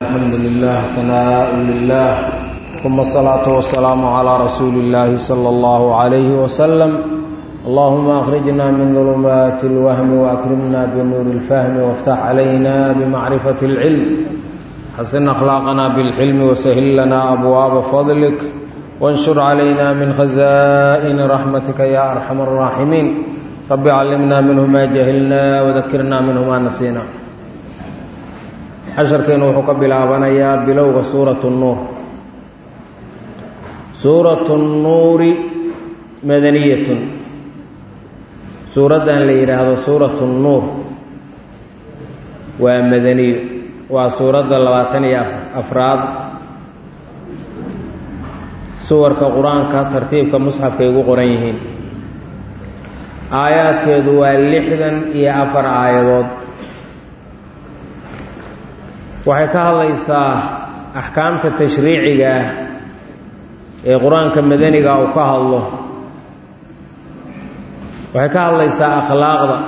الحمد لله ثناء لله ثم الصلاة والسلام على رسول الله صلى الله عليه وسلم اللهم أخرجنا من ظلمات الوهم وأكرمنا بنور الفهم وافتح علينا بمعرفة العلم حسن أخلاقنا بالحلم وسهل لنا أبواب فضلك وانشر علينا من خزائن رحمتك يا أرحم الراحمين رب علمنا منه ما جهلنا وذكرنا منه ما نسينا casharkeenu wuxuu ka bilaabanayaa bilowga suuratu nuur suuratu nnuuri madaniyatun suuraddan la yidhaahdo suuratu nnuur waa madaniyo waa suuradda labaatan iyo afraad suwarka qur-aanka tartiibka musxafkay ugu qoran yihiin aayaadkeedu waa lixdan iyo afar aayadood waxay ka hadlaysaa axkaamta tashriiciga ah ee qur-aanka madaniga uu ka hadlo waxay ka hadlaysaa akhlaaqda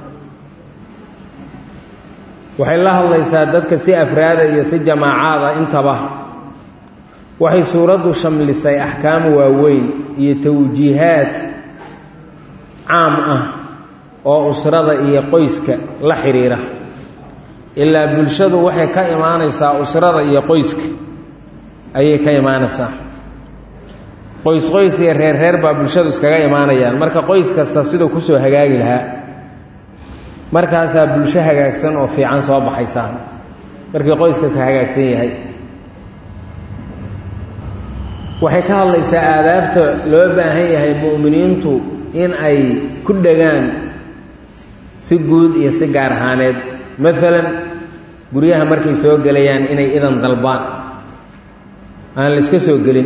waxay la hadlaysaa dadka si afraada iyo si jamaacaada intaba waxay suuraddu shamlisay axkaam waaweyn iyo tawjiihaad caam ah oo usrada iyo qoyska la xidhiira ilaa bulshadu waxay ka imaanaysaa usrada iyo qoyska ayay ka imaanaysaa qoys qoys iyo reer reer baa bulshadu iskaga imaanayaan marka qoys kasta siduu kusoo hagaagi lahaa markaasaa bulsho hagaagsan oo fiican soo baxaysaa markii qoys kasta hagaagsan yahay waxay ka hadlaysaa aadaabta loo baahan yahay mu'miniintu in ay ku dhegaan si guud iyo si gaar ahaaneed maalan guryaha markay soo gelayaan inay idan dalbaan aan la iska soo gelin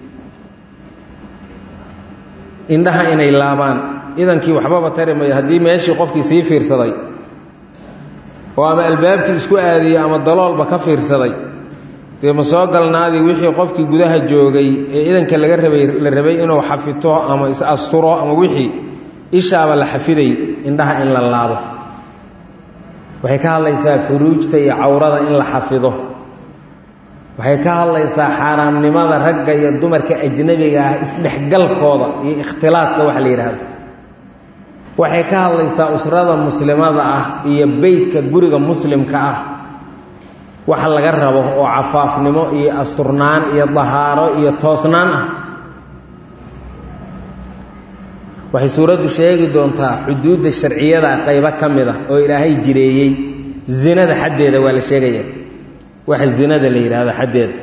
indhaha inay laabaan idankii waxbaba tari mayo haddii meeshii qofkii sii fiirsaday oo ama albaabkii isku aadiyey ama daloolba ka fiirsaday dee ma soo galnaadii wixii qofkii gudaha joogay ee idanka laga rabay la rabay inuu xafito ama is asturo ama wixii ishaaba la xafiday indhaha in la laabo waxay ka hadlaysaa furuujta iyo cawrada in la xafido waxay ka hadlaysaa xaaraamnimada ragga iyo dumarka ajnabiga ah isdhexgalkooda iyo ikhtilaadka waxa la yidhaahdo waxay ka hadlaysaa usrada muslimada ah iyo beytka guriga muslimka ah waxa laga rabo oo cafaafnimo iyo asturnaan iyo dahaaro iyo toosnaan ah waxay suuraddu sheegi doontaa xuduudda sharciyada qaybo ka mid a oo ilaahay jireeyey zinada xaddeeda waa la sheegaya waxa zinada la yidhaahdo xaddeeda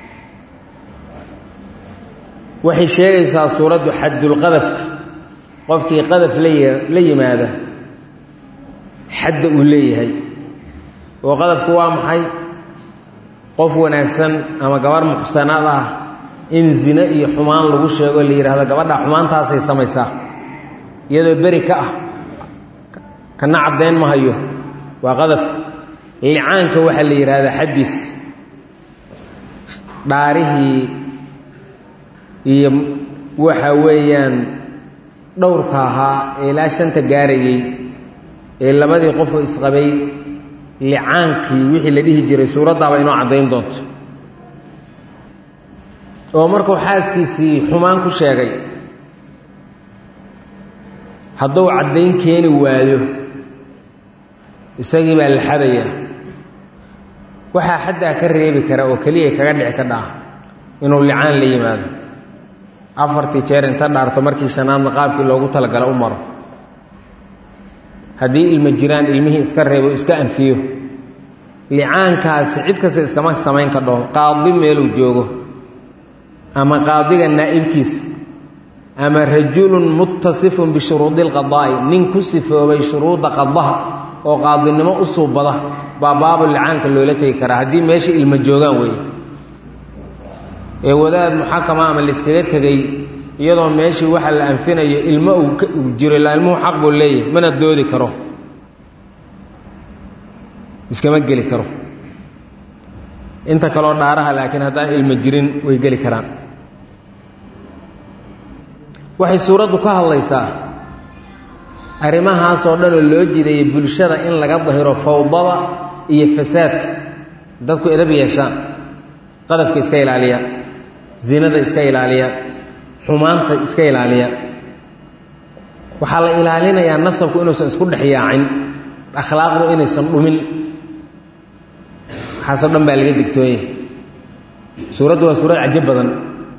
waxay sheegaysaa suuraddu xaddulqadafka qofkii qadaf la yimaada xadda uu leeyahay oo qadafku waa maxay qof wanaagsan ama gabarh muxsanaad ah in zine iyo xumaan lagu sheego la yidhaahdo gabadha xumaantaasay samaysaa iyadoo beri ka ah kana caddayn ma hayo waa qadaf licaanka waxaa la yidhaahdaa xaddiis dhaarihii iyo waxa weeyaan dhowrka ahaa ee ilaa shanta gaarayey ee labadii qofoo isqabay licaankii wixii la dhihi jiray suuraddaaba inoo caddayn doonto oo markuu xaaskiisii xumaan ku sheegay hadduu caddayn keeni waayo isagii baa la xadayaa waxaa xaddaa ka reebi kara oo keliya kaga dhici ka dhaca inuu licaan la yimaado afartii jeer inta dhaarto markii shanaadna qaabkii loogu talagala u maro haddii ilmo jiraan ilmihii iska reebo iska anfiyo licaankaasi cid kasta iskama samayn ka dhaho qaadi meeluu joogo ama qaadiga naa'ibkiis ama rajulun muttasifun bishuruudi lqadaa'i nin ku sifoobay shuruudda qadaha oo qaadinimo u suubada baa baabu licaanka loola tegi karaa haddii meesha ilmo joogaan weeye ee wadaad muxakama ama layskaga tegey iyadoo meeshii waxa la anfinayo ilmo uu jiro ilaa ilmuhu xaq buu leeyahay mana doodi karo iskama geli karo inta kaloo dhaaraha laakiin haddaan ilmo jirin way geli karaan waxay suuraddu ka hadlaysaa arrimahaasoo dhanoo loo jideeyey bulshada in laga dahiro fawdada iyo fasaadka dadku edab yeeshaan qadafka iska ilaaliya zinada iska ilaaliya xumaanta iska ilaaliya waxaa la ilaalinayaa nasabku inuusan isku dhex yaacin akhlaaqdu inaysan dhumin waxaasoo dhan baa laga digtoonyahay suuraddu waa suurad cajo badan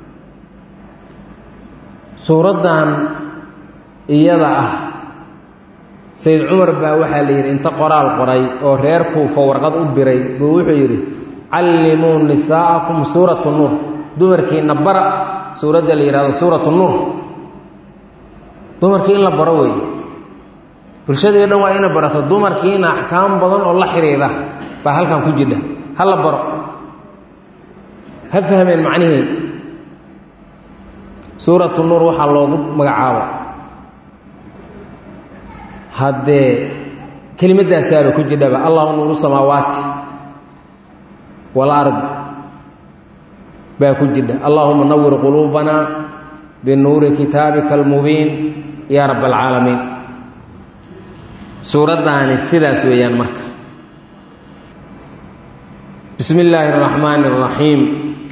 suuraddan iyada ah sayid cumar baa waxaa la yidhi inta qoraal qoray oo reer kuufa warqad u diray buu wuxuu yidhi callimuu nisaa'akum suuratu nuur dumarkiina bara suuradda la yidhahdo suuratu nuur dumarkii in la baro wey bulshadii o dhan waa ina barato dumarkiina axkaam badan oo la xidhiidha baa halkan ku jidha ha la baro ha fahmeen macnihii suuratu nuur waxaa loogu magacaabo haddee kelimadaasaaba ku jidhaba allahu nuuru samaawaati walard baa ku jidha allahuma nawir quluubana binuuri kitaabika almubiin yaa rab alcaalamiin suuraddaani sidaas weeyaan marka bismi illaahi araxmaani araxiim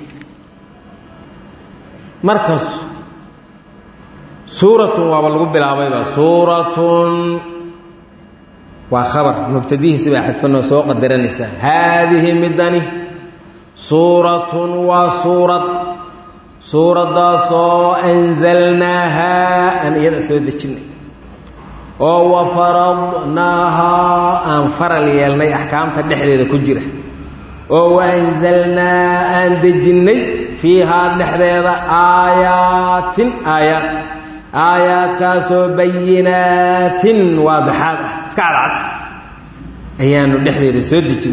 markas suuratun waaba lagu bilaabayba suuratun waa khabar mubtadihiisi baa xadfanoo soo qadaranaysaa haadihi midani suuratun waa suurad suuraddaasoo anzalnaahaa aan iyada soo dejinnay oo wa faradnaahaa aan faral yeelnay axkaamta dhexdeeda ku jira oo wa anzalnaa aan dejinnay fiihaa dhexdeeda aayaatin aayaat aayaadkaasoo bayinaatin waadixaad ah iska cadcad ayaanu dhexdeeda soo dejin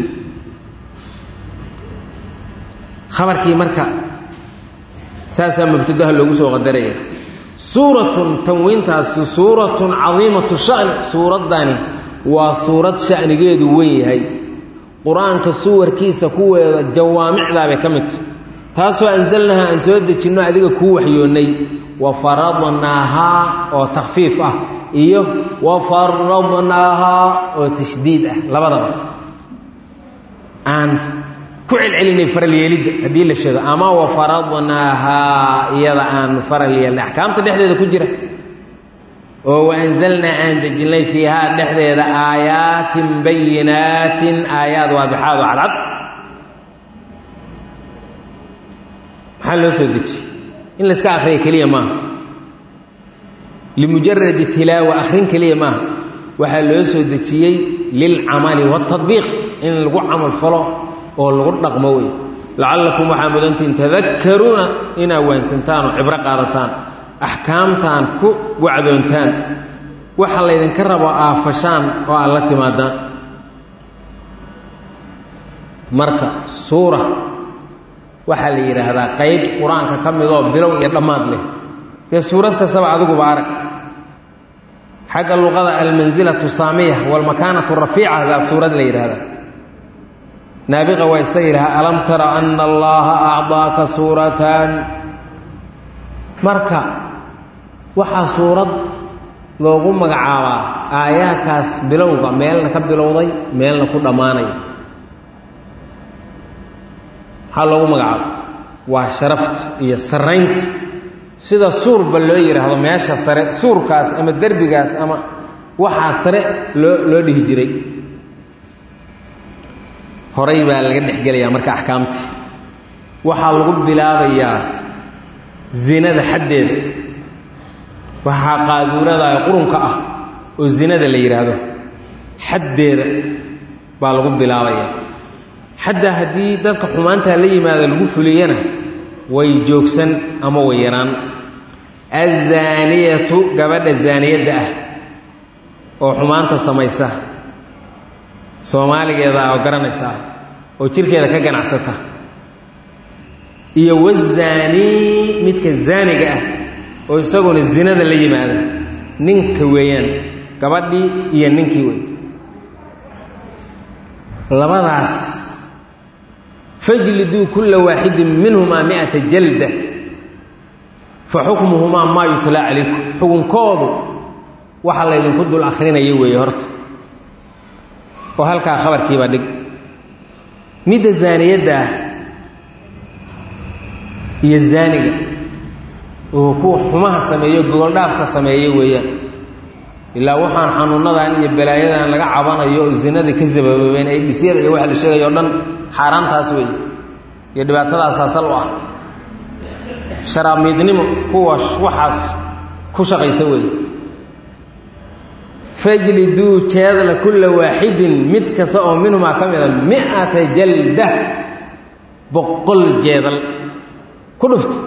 khabarkii marka saasaa mubtadaha loogu soo qadaraya suuratun tanwiintaasi suuratun cadiimatu shani suuraddani waa suurad shanigeedu wen yahay qur-aanka suwarkiisa kuweeda jawaamicdaabay ka midta taasoo anzalnaha aan soo dejinno adiga kuu waxyoonnay wa faradnaahaa oo takfiif ah iyo wa faradnaahaa oo tashdiid ah labadaba aan ku celcelinay faral yeelidda haddii la sheego ama wa faradnaahaa iyada aan faral yeelnay axkaamta dhexdeeda ku jira oo wa anzalnaa aan dejinnay fiihaa dhexdeeda aayaatin bayinaatin aayaad waadixaad oo cadcad maxaa loo soo dejiyey in layska akhriya keliya maaha limujaradi tilaawa akhrin keliya maaha waxaa loo soo dejiyey lilcamali waatadbiiq in lagu camal falo oo lagu dhaqmo wey lacallakum waxaa mudantiin tadakkaruuna inaa waansantaan oo cibro qaadataan axkaamtaan ku wacdoontaan waxa laydinka rabo aafashaan oo aad la timaadaan marka suura waxaa la yidhaahdaa qayb qur-aanka ka midoo bilow iyo dhammaad leh dee suurad kastaba adiguba arag xagga luqada almansilatu saamiya walmakaanatu rafiica baa suurad la yidhaahdaa naabiqa waa isaga yidhaha alam tara ana allaha acdaaka suuratan marka waxaa suurad loogu magacaabaa aayaadkaas bilowga meelna ka bilowday meelna ku dhammaanaya maxaa loogu magacaaba waa sharafta iyo saraynta sida suurba loo yidhaahdo meesha sare suurkaas ama derbigaas ama waxaa sare loo loo dhihi jiray horay baa laga dhexgelayaa marka axkaamtii waxaa lagu bilaabayaa zinada xaddeeda waxaa qaaduurada qurunka ah oo zinada la yidhaahdo xaddeeda baa lagu bilaabayaa xadda haddii dadka xumaantaa la yimaado lagu fuliyana way joogsan ama way yaraan azaaniyatu gabadha zaaniyadda ah oo xumaanta samaysa soomaaligeeda oo garanaysaa oo jirkeeda ka ganacsata iyo wazaanii midka zaaniga ah oo isaguna zinada la yimaada ninka weeyaan gabadhii iyo ninkii wey labadaas fajliduu kulla waaxidin minhumaa miata jalda fa xukmuhumaa maa yutlaa calaykum xukunkoodu waxa laydinku dul akrinaya weeye horta oo halkaa khabarkiibaa dhig midda zaaniyadda ah iyo zaaniga oo kuwa xumaha sameeyo gogoldhaafka sameeya weeyaan ilaa waxaan xanuunadan iyo balaayadan laga cabanayo oo zinada ka sababoobeen ay dhisyada iyo waxa la sheegayo o dhan xaaraantaas weeye iyo dhibaatadaas asal u ah sharaamiidnimo kuwa waxaas ku shaqaysa weeye fajliduu jeedla kulla waaxidin mid kasta oo minhumaa ka mida mi'ata jalda boqol jeedal ku dhufta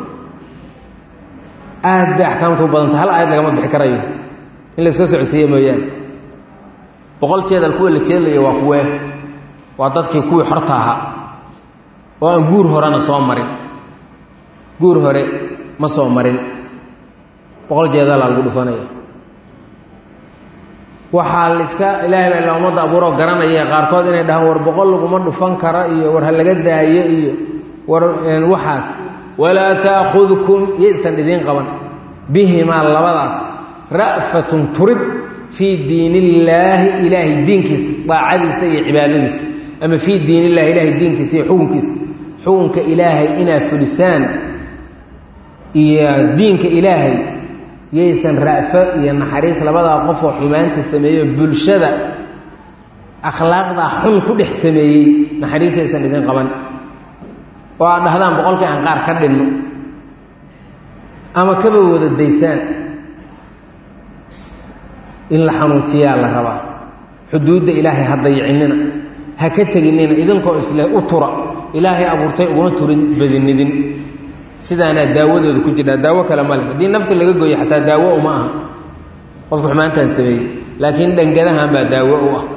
aad bay axkaamtu u badanta hal aayad lagama bixi karayo in la iska socodsiiye mooyaane boqol jeedal kuwa la jeedlaya waa kuwee waa dadkii kuwii xorta ahaa oo aan guur horena soo marin guur hore ma soo marin boqol jeedalaa lagu dhufanaya waxaa la iska ilaahay baa ila ummadda abuuroo garanaya qaarkood inay dhahaan war boqol laguma dhufan kara iyo war ha laga daayo iyo war waxaas walaa taakudkum yaysan idiin qaban bihimaa labadaas ra'fatun turid fii diin illaahi ilaahay diinkiisa daacadiisa iyo cibaadadiisa ama fii diin illahi ilaahay diinkiisa iyo xukunkiisa xukunka ilaahay inaad fulisaan iyo diinka ilaahay yaysan ra'fo iyo naxariis labadaa qofoo xumaanta sameeyo bulshada akhlaaqdaa xun ku dhex sameeyey naxariisaysan idin qaban oo aad dhahdaan boqolkii aan qaar ka dhinno ama kaba wada daysaan in la xanuujiyaa la rabaa xuduudda ilaahay ha dayicinina ha ka teginina idinkoo isle u tura ilaahay abuurtay uguma turin badinidin sidaanaa daawadooda ku jirtaa daawo kale male haddii nafta laga gooyo xataa daawo uma aha qofka xumaantaan sameeyey laakiin dhangadahan baa daawo u ah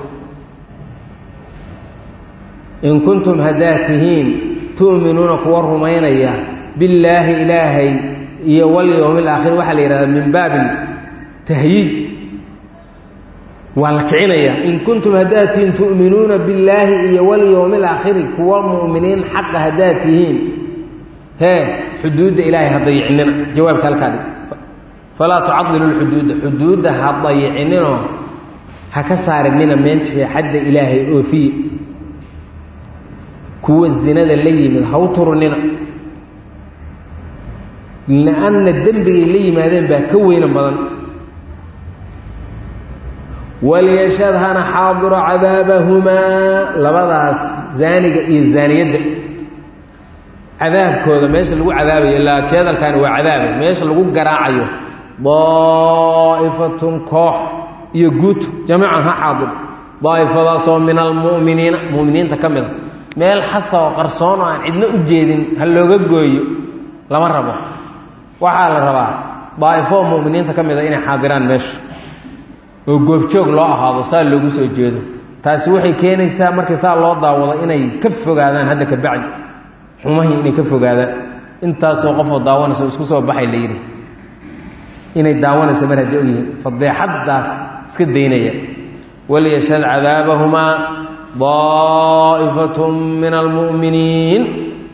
in kuntum haddaad tihiin tu'minuuna kuwa rumaynaya billaahi ilaahay iyo walyowmi alaakhir waxaa la yidhahdaa min baabi tahyiij waa la kicinayaa in kuntum haddaad tihiin tu'minuuna billaahi iyo walyowmi alaakhiri kuwa mu'miniin xaqa haddaad tihiin hee xuduudda ilaahay ha dayicinina jawaabka halkaa dhig falaa tucadilu lxuduuda xuduudda ha dayicininoo ha ka saarinina meensha xadda ilaahay oofiye kuwa zinada la yimid ha u turunina lianna dembigay la yimaadeen baa ka weyna badan waliyashhad hana xaadiro cadaabahumaa labadaas zaaniga iyo zaaniyadda cadaabkooda meesha lagu cadaabayo ilaa jeedalkaani waa cadaabe meesha lagu garaacayo daa'ifatun koox iyo guud jamiican ha xaadir daa'ifadaasoo min almu'miniina mu'miniinta ka mid a meel xasa oo qarsoon oo aan cidno u jeedin ha looga gooyo lama rabo waxaa la rabaa daa'ifo oo mu'miniinta ka mid a inay xaadiraan meesha oo goobjoog loo ahaado saa loogu soo jeedo taasi waxay keenaysaa markii saa loo daawado inay ka fogaadaan hadda ka bacdi xumahii inay ka fogaadaan intaasoo qofoo daawanaysa isku soo baxay la yidhi inay daawanaysa mar haddii ogyihiin fadeexaddaas iska daynaya waliyashhad cadaabahumaa daa'ifatun min almu'miniin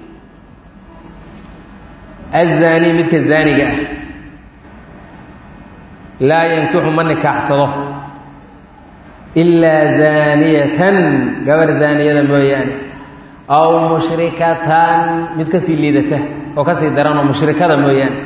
azaani midka zaaniga ah laa yankixu ma nikaaxsado ilaa zaaniyatan gabar zaaniyada mooyaane aw mushrikatan mid kasii liidata oo kasii daranoo mushrikada mooyaane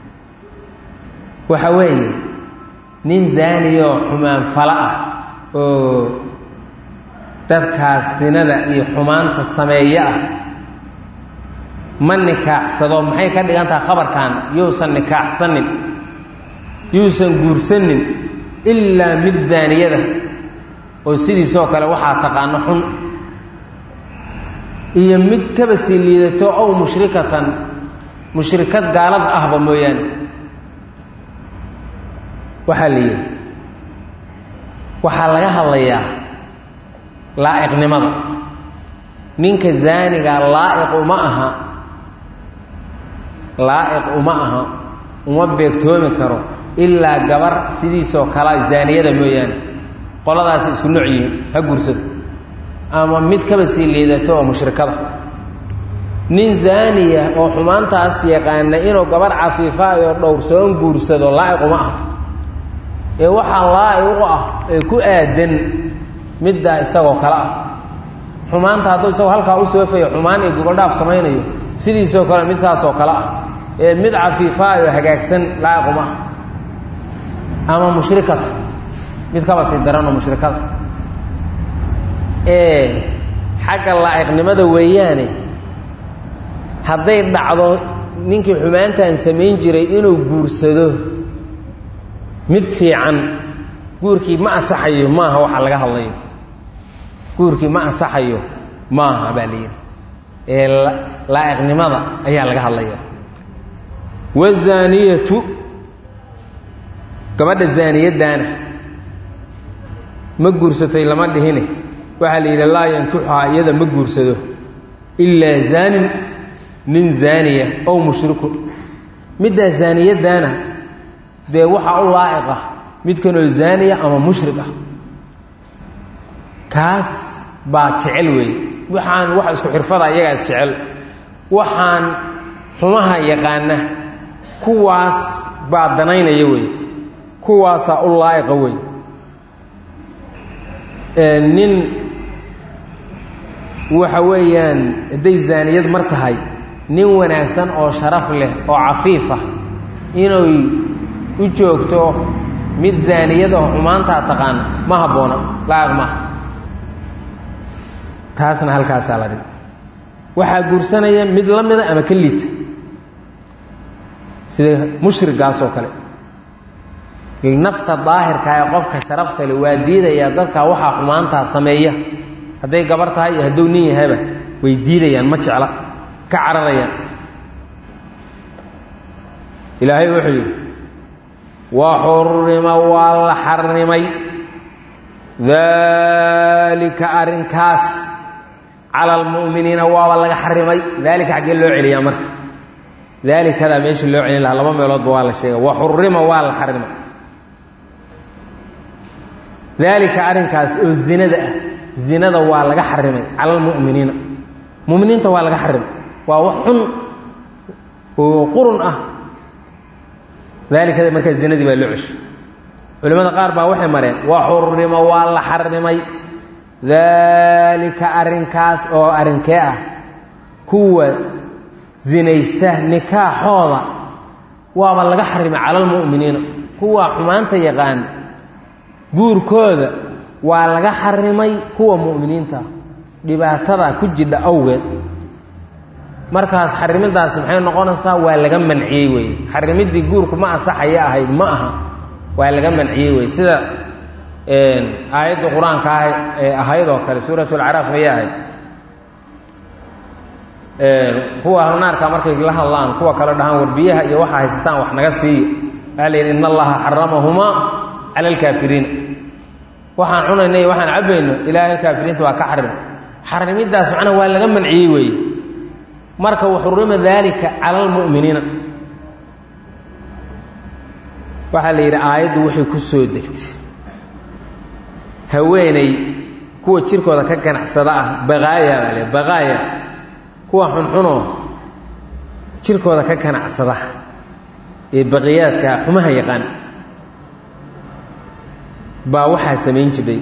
waxa weeye nin zaaniyoo xumaan fala ah oo dadkaas sinada iyo xumaanta sameeyo ah ma nikaaxsado maxay ka dhigan tahay khabarkan yuusan nikaaxsanin yuusan guursanin ilaa mid zaaniyada oo sidiisoo kale waxaa taqaano xun iyo mid kaba sii liidato ow mushrikatan mushrikad gaalad ahba mooyaane waxaa la yidhi waxaa laga hadlayaa laa'iqnimada ninka zaanigaa laa'iq uma aha laa'iq uma aha uma beegtoomi karo ilaa gabar sidiisoo kala zaaniyada mooyaane qoladaasi isku nooc yihiin ha guursado ama mid kaba sii liidato oo mushrikada nin zaaniya oo xumaantaas yaqaana inuu gabar cafiifaay oo dhowrsoon guursado laa'iq uma ah ee waxaa laa'iq u ah ee ku aadan middaa isagoo kale ah xumaanta hadduu isagoo halkaa u soofayo xumaan iyo gogoldhaaf samaynayo sidiisoo kale mid saasoo kale ah ee mid cafiifaayoo hagaagsan laa'iquma ah ama mushrikata mid kaba sii daranoo mushrikada ee xagga laa'iqnimada weeyaane hadday dhacdo ninkii xumaantan samayn jiray inuu guursado mid fiican guurkii ma asaxayo maaha waxa laga hadlayo guurkii ma asaxayo maaha baa layidhi ee laa'iqnimada ayaa laga hadlaya wazaaniyatu gabadha zaaniyadaana ma guursatay lama dhihine waxaa la yidhi laa yankixuhaa iyada ma guursado ilaa zaanin nin zaaniya ow mushrikun middaa zaaniyadaana dee waxaa u laa'iq ah midkanoo zaaniya ama mushrik ah kaas baa jecel weeye waxaan wax isku xirfada iyagaa is jecel waxaan xumaha yaqaana kuwaas baa danaynaya wey kuwaasaa u laa'iqa wey nin waxa weeyaan hadday zaaniyad mar tahay nin wanaagsan oo sharaf leh oo cafiif ah inay u joogto mid zaaniyad oo xumaantaa taqaana ma habboona laa'iq maaha taasna halkaasaa la dhig waxaa guursanaya mid la mida ama ka liita sida mushrigaas oo kale nafta daahirka ee qofka sharafta le waa diidayaa dadka waxaa xumaantaa sameeya hadday gabar tahay iyo hadduu nin yahayba way diidayaan ma jecla ka cararayaan ilaahay wuxuu yidhi wa xurima waa la xarimay daalika arrinkaas cala almu'miniina waaba laga xarimay daalika xaggee loo celiyaa marka daalikadaa meesha loo celin lahaa laba meeloodba waa la sheegay wa xurima waa la xarimay daalika arrinkaas oo zinada ah zinada waa laga xarimay cala almu'miniina muminiinta waa laga xarimay waa wax xun oo qurun ah daalikada markaa zinadii baa loo ceshay culimmada qaar baa waxay mareen wa xurima waa la xarimay daalika arrinkaas oo arrinkee ah kuwa zinaysta nikaaxooda waaba laga xarimay cala almu'miniina kuwa xumaanta yaqaan guurkooda waa laga xarimay kuwa mu'miniinta dhibaatada ku jidha awgeed markaas xarimidaasi maxay noqonaysaa waa laga manciyey weye xarimiddii guurku ma asaxaya ahayd ma aha waa laga manciyey weye sida aayadda qur-aanka ah ee ahayd oo kale suurat lcaraaf mayay ahayd kuwa ahlunaarka markay la hadlaan kuwa kale dhahaan war biyaha iyo waxaa haysataan wax naga siiya waxaa la yidhi in allaha xaramahumaa cala alkaafiriina waxaan cunayna iyo waxaan cabbayno ilaahay kaafiriinta waa ka xarim xarimiddaas macnaa waa laga manciyey weeye marka waxurima daalika cala almu'miniina waxaa la yidhi aayaddu waxay ku soo degtay haweeney kuwa jirkooda ka ganacsada ah baqaaya baa le baqaaya kuwa xunxunoo jirkooda ka ganacsada ee baqiyaadka xumaha yaqaan baa waxaa samayn jiray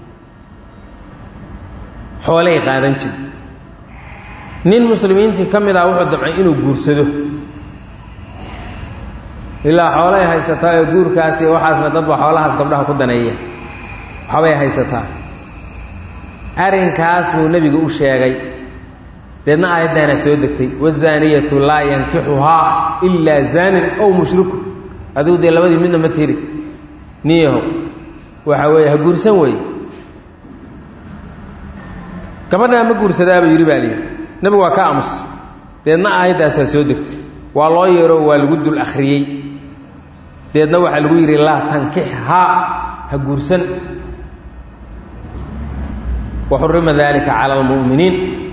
xoolay qaadan jiray nin muslimiintii ka mid ah wuxuu damcay inuu guursado ilaa xoolay haysataa oo guurkaasi waxaasna dadba xoolahaas gabdhaha ku daneeya waxbay haysataa arrinkaas buu nebigu u sheegay deedna aayaddaana soo degtay wazaaniyatu laa yankixuhaa ilaa zaanin ow mushriku adigu dee labadii midna ma tiri niyaho waxa weeye ha guursan weeye gabadhaa ma guursadaaba yidhi baa layidhi nebigu waa ka aamus deedna aayaddaasaa soo degtay waa loo yeero waa lagu dul akhriyey deedna waxaa lagu yidhi laa tankixhaa ha guursan waxurima dalika cala almu'miniin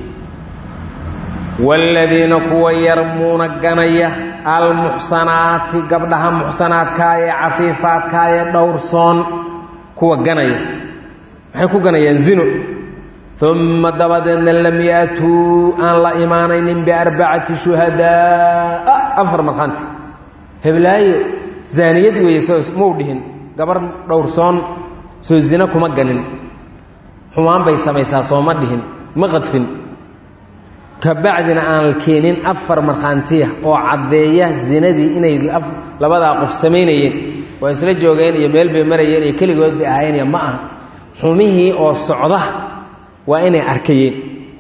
waaladiina kuwa yarmuuna ganaya almuxsanaati gabdhaha muxsanaadkaa ee cafiifaadkaa ee dhowrsoon kuwa ganaya maxay ku ganayaan zino uma dabadeedna lam yaatuu aan la imaanaynin biarbacati shuhadaaa afar markhaanti heblaayo zaaniyad weeye soo mau dhihin gabar dhowrsoon soo zino kuma ganin xumaan bay samaysaa sooma dhihin ma qadfin ka bacdina aan keenin afar markhaantiya oo caddeeya zinadii inay labadaa qof samaynayeen waa isla joogeen iyo meel bay marayeen iyo keligood bay ahaayeen iyo ma aha xumihii oo socda waa inay arkayeen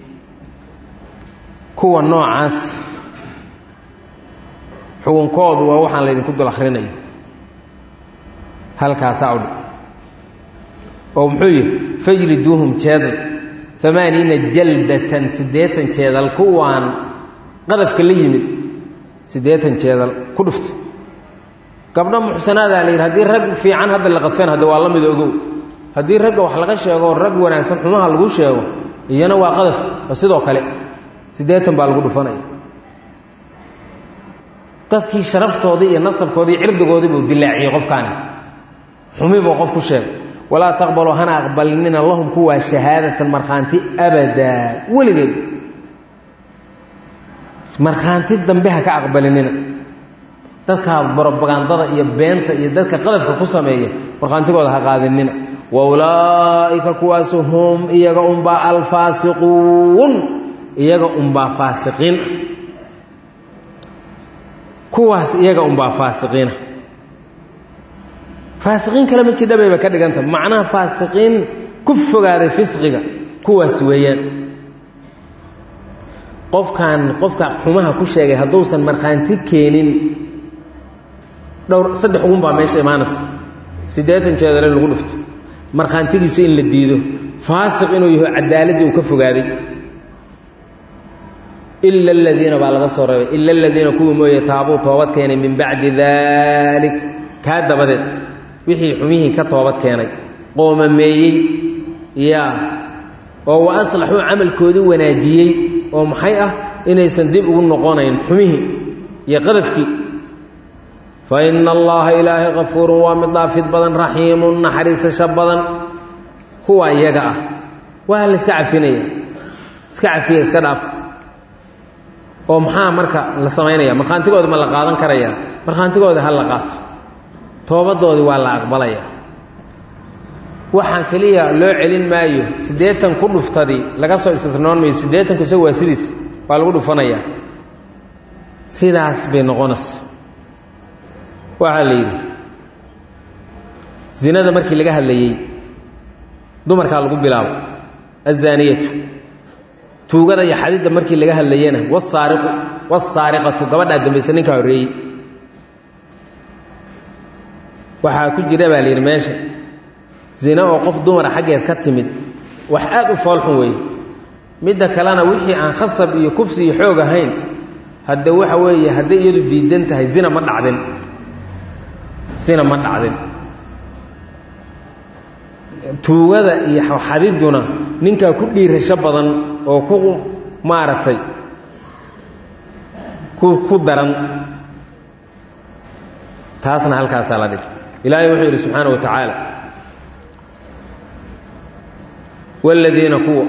kuwa noocaas xugunkoodu waa waxaan laydinku dul akhrinayo halkaasaa udhi oo muxuu yihi fajliduuhum jeedal amaaniina jaldatan siddeetan jeedal kuwaan qadafka la yimid siddeetan jeedal ku dhufta gabdho muxsanaadaa la yidhi haddii rag fiican hadda la qadfeen hadda waa la mid ogow haddii ragga wax laga sheego rag wanaagsan xumaha lagu sheego iyana waa qadaf waa sidoo kale siddeetan baa lagu dhufanaya dadkii sharaftoodii iyo nasabkoodii cirdigoodii buu dilaaciyey qofkaani xumi buu qof ku sheegay walaa taqbaluu hana aqbalinina lahum kuwaa shahaadatan markhaanti abadaa weligeed markhaanti dambe ha ka aqbalinina dadka brobagandada iyo beenta iyo dadka qadafka ku sameeya markhaantigooda ha qaadinina wa ulaa'ika kuwaasu hum iyaga unbaa alfaasiquun iyaga unbaa faasiqiin kuwaas iyaga unbaa faasiqiina faasiqiin kale ma jidha bayba ka dhiganta macnaha faasiqiin ku fogaaday fisqiga kuwaas weeyaan qofkan qofka xumaha ku sheegay hadduusan markhaanti keenin dhowr saddex ugun baa meesha imaanaysa siddeetan jeedale lagu dhufto markhaantigiisa in la diido faasiq inuu yaho cadaaladdii uu ka fogaaday ila aladiina baa laga soo reebay ila aladiina kuwii mooye taabuu toobad keenay min bacdi daalik kaa dabadeed wixii xumihii ka toobad keenay qoomameeyey yaa oo wa aslaxuu camalkoodii wanaajiyey oo maxay ah inaysan dib ugu noqonayn xumihii iyo qadafkii fa ina allaha ilaahay kafuurun waa mid dhaafid badan raxiimun naxariisasho badan kuwa iyaga ah waa la iska cafinaya iska cafiya iska dhaaf oo maxaa marka la samaynaya markhaantigooda ma la qaadan karaya markhaantigooda ha la qaato toobadoodii waa la aqbalaya waxaan keliya loo celin maayo siddeetan ku dhuftadii laga soo istisnoon maayo siddeetanku isagu waa sidiis waa lagu dhufanaya sidaas bay noqonaysa waxaa la yidhi zinada markii laga hadlayey dumarkaa lagu bilaabo azaaniyatu tuugada iyo xadidda markii laga hadlayena wasaariqu wasaariqatu gabadhaa dambaysa ninkaa horreeyey waxaa ku jira baa la yidhi meesha zina oo qof dumara xaggeed ka timid wax aad u foolxun weeye midda kalena wixii aan khasab iyo kufsi iyo xoog ahayn hadde waxa weeye hadday iyadu diidan tahay zina ma dhacdin zina ma dhacdin tuugada iyo xadidduna ninkaa ku dhiirasho badan oo ku maaragtay ku ku daran taasna halkaasaa la dhigta ilaahay wuxuu yidhi subxaana wa tacaala waaladiina kuwa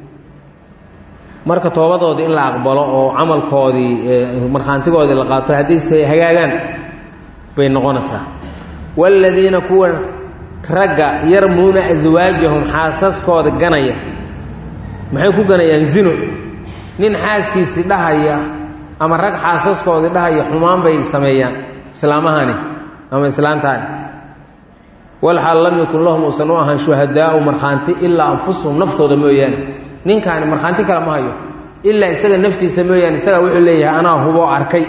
marka toobadoodii in la aqbalo oo camalkoodii markhaantigoodii la qaato haddiise hagaagaan bay noqonaysaa waaladiina kuwa ragga yarmuuna aswaajahum xaasaskooda ganaya maxay ku ganayaan zino nin xaaskiisii dhahaya ama rag xaasaskoodii dhahaya xumaan bay sameeyaan islaamahani ama islaantaani walxaal lam yakun lahum uusan u ahaan shuhadaau markhaanti ilaa anfusuhum naftooda mooyaane ninkaani markhaanti kale ma hayo ilaa isaga naftiisa mooyaane isagaa wuxuu leeyahay anaa huboo arkay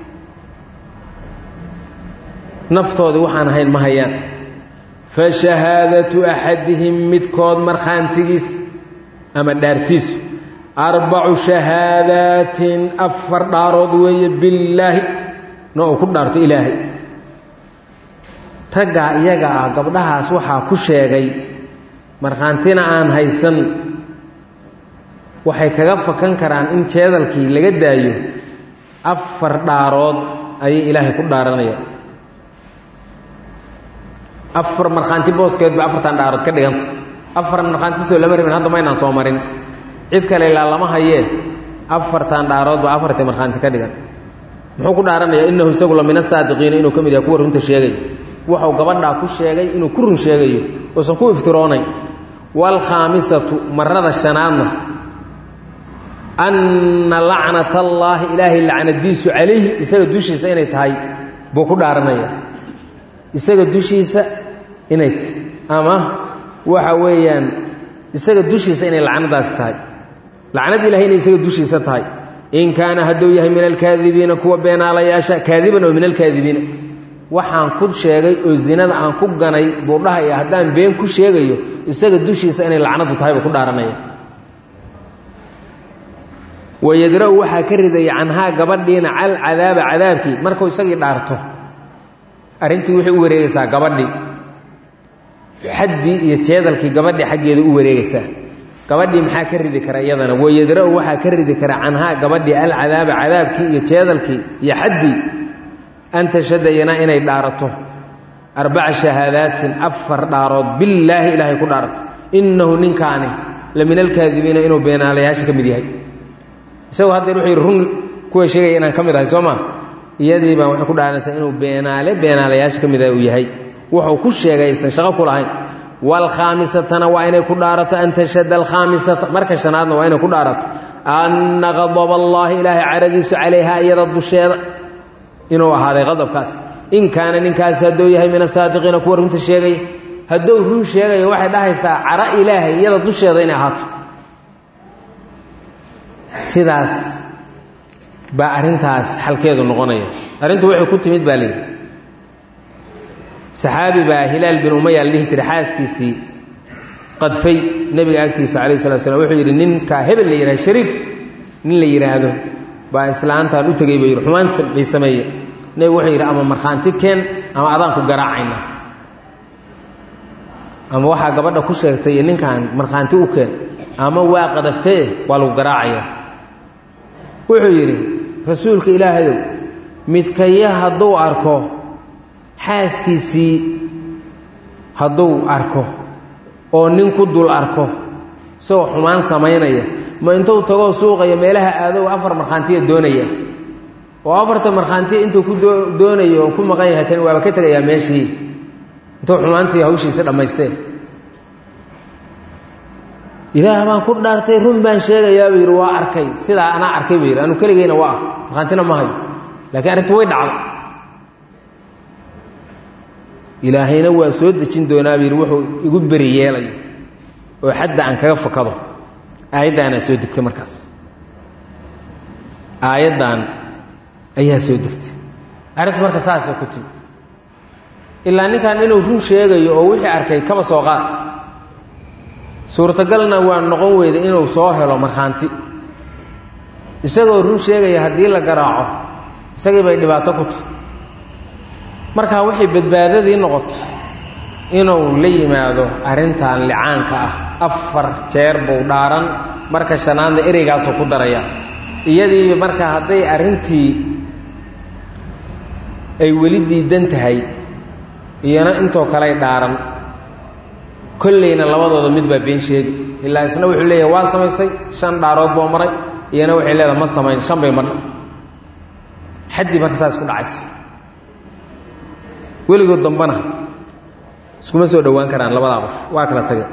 naftoodii waxaan ahayn ma hayaan fa shahaadatu axadihim midkood markhaantigiis ama dhaartiisu arbacu shahaadaatin afar dhaarood weeye billaahi na uu ku dhaarto ilaahay raggaa iyaga ah gabdhahaas waxaa ku sheegay markhaantina aan haysan waxay kaga fakan karaan in jeedalkii laga daayo afar dhaarood ayay ilaahay ku dhaaranayaan afar markhaanti booskeed bay afartan dhaarood ka dhiganta afar markhaantisoo lama rabin hadda maynaan soo marin cid kale ilaa lama hayee afartan dhaarood baa afartii markhaanti ka dhigan muxuu ku dhaaranayaa innahu isagu la min asaadiqiina inuu ka mid yahay kuwa runta sheegay wuxuu gabadhaa ku sheegay inuu ku run sheegayo uusan ku iftiroonayn waalkhaamisatu marada shanaadna anna lacnat allaahi ilaahay lacnadiisu calayhi isaga dushiisa inay tahay buu ku dhaaranaya isaga dushiisa inay ama waxa weeyaan isaga dushiisa inay lacnadaasi tahay lacnad ilahay inay isaga dushiisa tahay in kaana hadduu yahay min alkaadibiina kuwa beenaalayaasha kaadiban oo min alkaadibiina waxaan ku sheegay oo zinada aan ku ganay buu dhahaya haddaan been ku sheegayo isaga dushiisa inay lacnadu tahay buu ku dhaaranaya wayadra-u waxaa ka ridaya canhaa gabadhiina cal cadaaba cadaabkii markuu isagii dhaarto arrintii waxay u wareegaysaa gabadhii xaddii iyo jeedalkii gabadhii xaggeeda u wareegaysaa gabadhii maxaa ka ridi kara iyadana wayadra-u waxaa ka ridi kara canhaa gabadhii alcadaaba cadaabkii iyo jeedalkii iyo xaddii an tashadayana inay dhaarato arbaca shahaadaatin afar dhaarood billaahi ilaahay ku dhaarato innahu ninkaani la min alkaadibiina inuu beenaalayaasha ka mid yahay isagoo haddeer wuxuu yidhi run kuwa sheegaya inaan ka mid ahay soo maa iyadii baan waxay ku dhaaranaysaa inuu beenaale beenaalayaasha ka mid ah uu yahay wuxuu ku sheegay aysan shaqo ku lahayn waalkhaamisatana waa inay ku dhaarato an tashhada alkhaamisata marka shanaadna waa inay ku dhaarato anna qadaba allaahi ilaahay caradiisu calayhaa iyada dusheeda inuu ahaaday qadabkaas in kaana ninkaasi hadduu yahay min asaadiqiina kuwa runta sheegaya hadduu run sheegayo waxay dhahaysaa cara ilaahay iyada dusheeda inay ahaato sidaas baa arrintaas xalkeedu noqonaya arrintu waxay ku timid baa layidhi saxaabi baa hilaal bin umaya la dhihi jiray xaaskiisii qadfay nebiga agtiisa calayh slat slam wuxuu yidhi ninkaa hebel la yidhahdo shariik nin la yidhaahdo baa islaantaan u tegey ba yidhi xumaan bay sameeye nebigu wuxuu yidhi ama markhaanti keen ama adaanku garaacayna ama waxaa gabadha ku sheegtay iyo ninkan markhaanti u keen ama waa qadaftee waa lagu garaacaya wuxuu yidhi rasuulka ilaahayow midkaya hadduu arko xaaskiisii hadduu arko oo nin ku dul arko isagoo xumaan samaynaya ma intuu tagoo suuqaya meelaha aadow afar markhaantiya doonaya oo afarta markhaantiya intuu ku doonayo oo ku maqan yahay kan waaba ka tegayaa meeshii intuu xumaantii hawshiisa dhammaystee ilaah baan ku dhaartay run baan sheegayaa buu yidhi waa arkay sidaa anaa arkay buu yidhi anu keligeyna waa ah markhaantina ma hayo laakiin arrintu way dhacda ilaahayna waa soo dejin doonaa buu yidhi wuxuu igu beri yeelayo oo xadda aan kaga fakado aayaddaanaa soo degtay markaas aayaddan ayaa soo degtay arrintu marka saasay ku timi ilaa ninkan inuu run sheegayo oo wixii arkay kaba soo qaad suurtagalna waa noqon weyda inuu soo helo markhaanti isagoo run sheegaya haddii la garaaco isagii bay dhibaato ku tahay markaa waxay badbaadadii noqotay inuu la yimaado arrintan licaanka ah afar jeer buu dhaaran marka shanaadna ereygaasuu ku daraya iyadii marka hadday arrintii ay weli diidan tahay iyana intoo kaley dhaaran kollayna labadooda mid baa been sheegi ilaa isna wuxuu leeyahay waa samaysay shan dhaarood boo maray iyana waxay leedahay ma samayn shan bay marna xaddii marka saas ku dhacaysa weligood dambana iskuma soo dhowaan karaan labadaa qof waa kala tage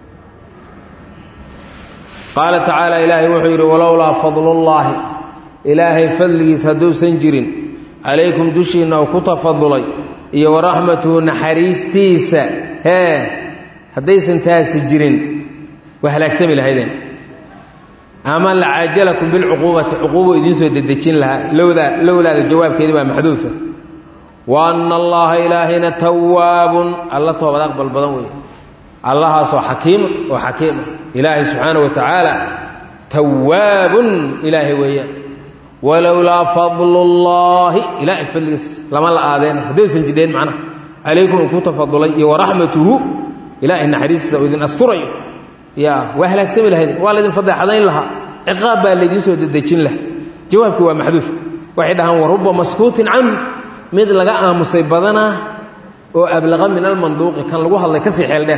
qaala tacaala ilaahay wuxuu yidhi walowlaa fadlullaahi ilaahay fadligiis hadduusan jirin calaykum dushiinna uu ku tafadulay iyo waraxmatuhu naxariistiisa hee haddaysan taasi jirin waa halaagsami lahaydeen ama lacaajalakum bilcuquubati cuquubo idiin soo dedejin lahaa lowdaa lowlaada jawaabkeedi baa maxduufa wa anna allaha ilaahayna tawaabun alla toobad aqbal badan weeye allahaasoo xakiima oo xakiima ilaahay subxaana wa tacaala tawaabun ilaahay weeyaan walowlaa fadlullaahi ilaahay fadligiis lama la aadeen haddaysan jidheen macnaha calaykum uu ku tafadulay iyo waraxmatuhu ilaahay naxariistiisa uu idin asturayo ya waa halaagsami lahayd waa laydin fadeexadayn lahaa ciqaab baa laydiin soo dedejin laha jawaabkii waa maxduuf waxay dhahaan waruba maskuutin canhu mid laga aamusay badanaa oo ablaqa min almanduuqi kan lagu hadlay ka sii xeel dheer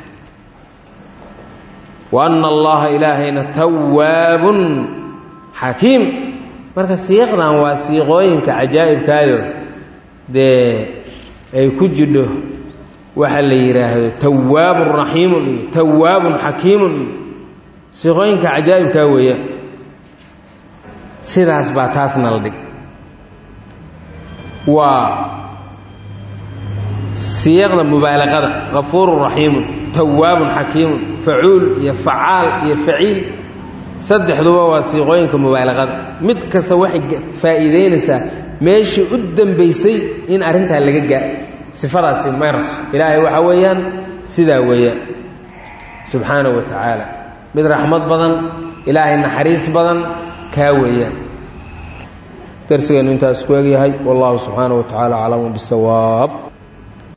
wa anna allaha ilaahayna tawaabun xakiim marka siiqdan waa siiqooyinka cajaa'ibkaayo dee ay ku jidho waxaa la yidhaahdo tawaabun raxiimun iyo tawaabun xakiimun iyo siiqooyinka cajaa'ibkaa weeyaan sidaas baa taasna la dhig waa siyaqda mubaalaqada kafuurun raxiimun tawaabun xakiimun facuul iyo facaal iyo faciil saddexduba waa siiqooyinka mubaalaqada mid kasta waxay faa'iidaynaysaa meeshii u dambaysay in arrintaa laga gaa sifadaasi mayraso ilaahay waxaa weeyaan sidaa weeyaan subxaanahu wa tacaala mid raxmad badan ilaahay naxariis badan kaa weeyaan darsigeennu intaas ku egyahay wallahu subxaanahu wa tacaala aclamu bisawaab